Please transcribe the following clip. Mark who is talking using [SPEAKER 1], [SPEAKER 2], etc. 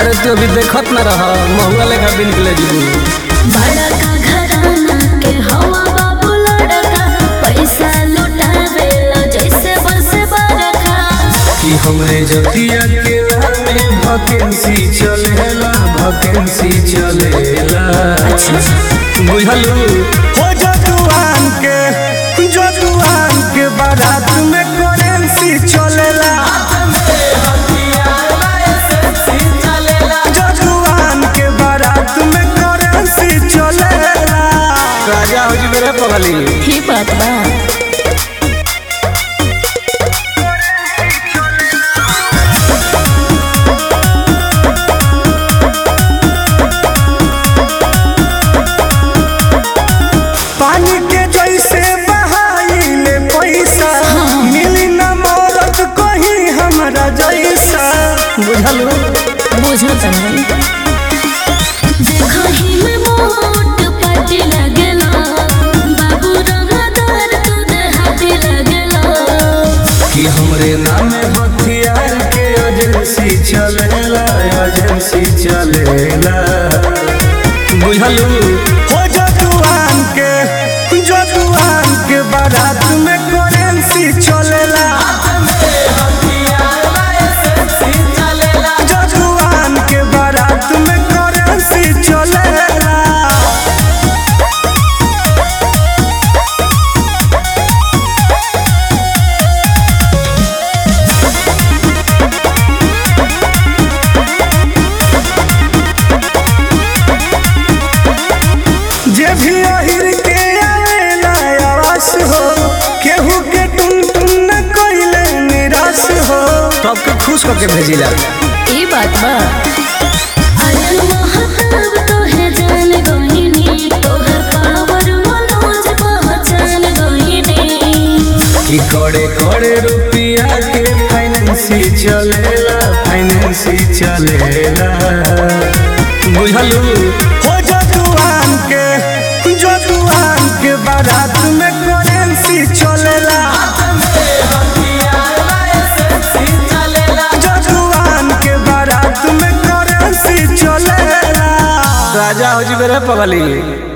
[SPEAKER 1] अरे तू अभी देखत न रह महंगा लेखा बिन के ले जीबू
[SPEAKER 2] बड़ा का घराना के हवा बाबू लड़का पैसा लुटावेला जैसे बस बरखा
[SPEAKER 1] कि हमरे जतिया के में वैकेंसी चलेला वैकेंसी चलेला बुझलू
[SPEAKER 3] हो जजुआन के जजुआन के बारात में करेंसी चलेला जजुआन के बारात में करेंसी चलेला
[SPEAKER 1] राजा हो जी मेरे पगली
[SPEAKER 2] ही बात बा
[SPEAKER 3] पानी के जैसे बहाइले पैसा मिली न मौरत कहीं हमरा जैसा
[SPEAKER 1] बुझलू
[SPEAKER 2] बुझो तनी देखो ही में मोट पाटी लगेला बाबू रंगदार तू देहाती लगेला
[SPEAKER 1] कि हमरे नामे हथियार के एजेंसी चलेला एजेंसी चलेला बुझलू
[SPEAKER 3] हो जजुआन के जजुआन के बारात में करेंसी चलेला जजुआन के बारात में करेंसी चलेला जे भी अहिर के आवेला आवास हो केहू के टुन टुन न कइले निराश हो
[SPEAKER 1] सबके खुश करके भेजिला
[SPEAKER 2] ई बात बा अरे महताब तो है जान गोहिनी तोहर पावर मनोज पहचान गोहिनी
[SPEAKER 1] कि कड़े कड़े रुपया के फाइनेंसी चलेला फाइनेंसी चलेला बुझलू
[SPEAKER 3] हो जजुआन के जजुआन के बारात में करेंसी चलेला जजुआन के बारात में करेंसी चलेला
[SPEAKER 1] राजा हो जी मेरे पगली